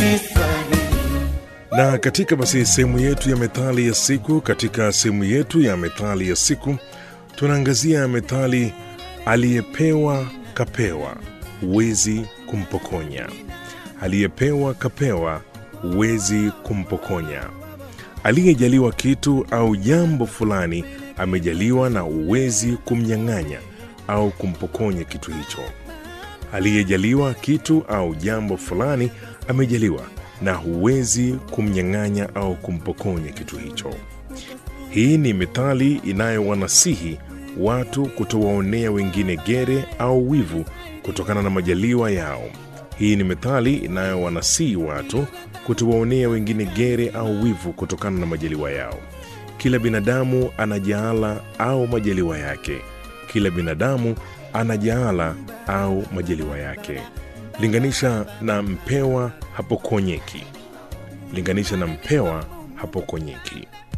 Na katika basi sehemu yetu ya methali ya siku, katika sehemu yetu ya methali ya siku tunaangazia methali aliyepewa kapewa, huwezi kumpokonya. Aliyepewa kapewa, huwezi kumpokonya. Aliyejaliwa kitu au jambo fulani amejaliwa na huwezi kumnyang'anya au kumpokonya kitu hicho. Aliyejaliwa kitu au jambo fulani amejaliwa na huwezi kumnyang'anya au kumpokonya kitu hicho. Hii ni methali inayowanasihi watu kutowaonea wengine gere au wivu kutokana na majaliwa yao. Hii ni methali inayowanasihi watu kutowaonea wengine gere au wivu kutokana na majaliwa yao. Kila binadamu ana jaala au majaliwa yake. Kila binadamu ana jaala au majaliwa yake. Linganisha na mpewa hapokonyeki. Linganisha na mpewa hapokonyeki.